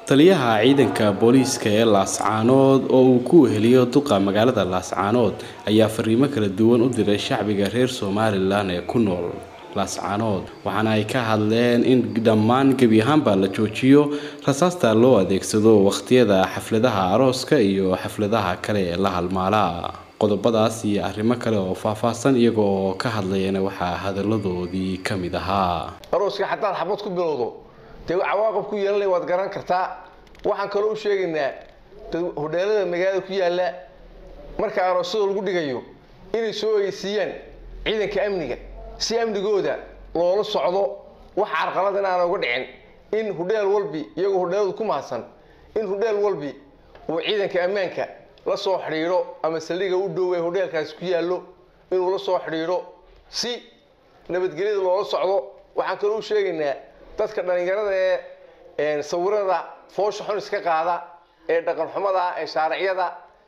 taliyaha ciidanka booliiska ee laascaanood oo uu ku weheliyo duqa magaalada laascaanood ayaa fariimo kala duwan u diray shacbiga reer somalilan ee ku nool laascaanood waxaana ay ka hadleen in dhammaan gebi ahaanba la joojiyo rasaasta loo adeegsado wakhtiyada xafladaha arooska iyo xafladaha kale ee la halmaala qodobadaas iyo arrimo kale oo faahfaahsan iyaga oo ka hadlayana waxaa hadaladoodii ka mid ahaa arooska xataa xabad ku bilowdo dee cawaaqib ku yeelanay waad garan kartaa waxaan kaloo u sheegaynaa hodheelada magaalada ku yaalla marka aroosyada lagu dhigayo inay soo ogeysiiyaan ciidanka amniga si amnigooda loola socdo wax carqalad in aan uga dhicin in hudheel walbi iyagoo hudheeladu ku mahadsan in hudheel walbi uu ciidanka ammaanka la soo xidhiidho ama saldhiga u dhow ee hodheelkaasi ku yaallo inuu la soo xidhiidho si nabadgelyada loola socdo waxaan kaloo u sheegaynaa dadka dhallinyarada ee sawirada foosha xun iska qaada ee dhaqan xumada ee shaariciyada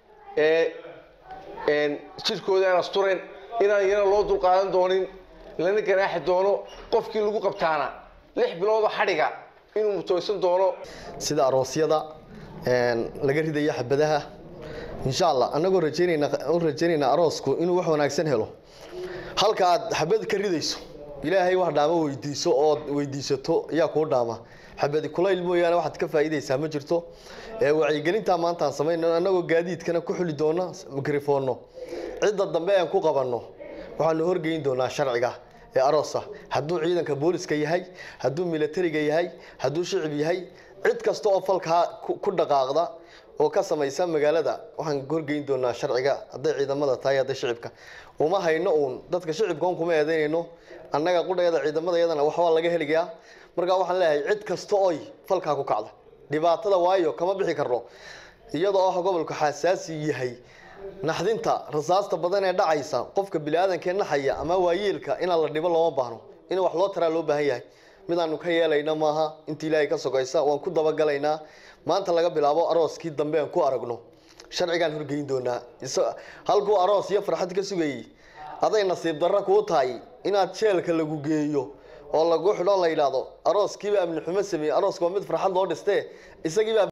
ee jirkooda aan asturen inaan yana loo dulqaadan doonin lana ganaaxi doono qofkii lagu qabtaana lix biloodo xadhiga inuu mutooysan doono sida aroosyada laga ridaya xabadaha insha allah annagoo rajeynayna u rajaynaynaa aroosku inuu wax wanaagsan helo halka aad xabad ka ridayso ilaahay wax dhaamo weydiiso ood weydiisato ayaa kuu dhaama xabadi kulayl mooyaane waxaad ka faa'iidaysaa ma jirto wacyigelintaa maanta aan samayno annagoo gaadiidkana ku xuli doono mikrofoonno cidda dambe aan ku qabanno waxaanu horgeyn doonaa sharciga ee aroosa hadduu ciidanka booliska yahay hadduu milatariga yahay hadduu shicib yahay cid kasta oo falkaa ku dhaqaaqda oo ka samaysa magaalada waxaan horgeyn doonaa sharciga hadday ciidamada tahay hadday shicibka uma hayno uun dadka shicibka un kuma eedeynayno annaga qudhayada ciidamada iyadana waxbaa laga heligaa markaa waxaan leeyahay cid kasta oy falkaa ku kacda dhibaatada waayo kama bixi karno iyadoo ah gobolku xasaasi yahay naxdinta rasaasta badan ee dhacaysa qofka bini-aadankee naxaya ama waayeelka inaan la dhibo looma baahno in wax loo taraa loo baahan yahay midaanu ka yeelayna maaha inta ilaahay ka sogaysa waan ku dabagalaynaa maanta laga bilaabo arooskii dambe aan ku aragno sharcigaan horgeyn doonaa halkuu aroos iyo farxad ka sugayay aday nasiib darro kuu tahay inaad jeelka lagu geeyo oo lagu xidho la yidhaahdo arooskiiba amni xumo sameeyey arooska waa mid farxad loo dhistee isagiiba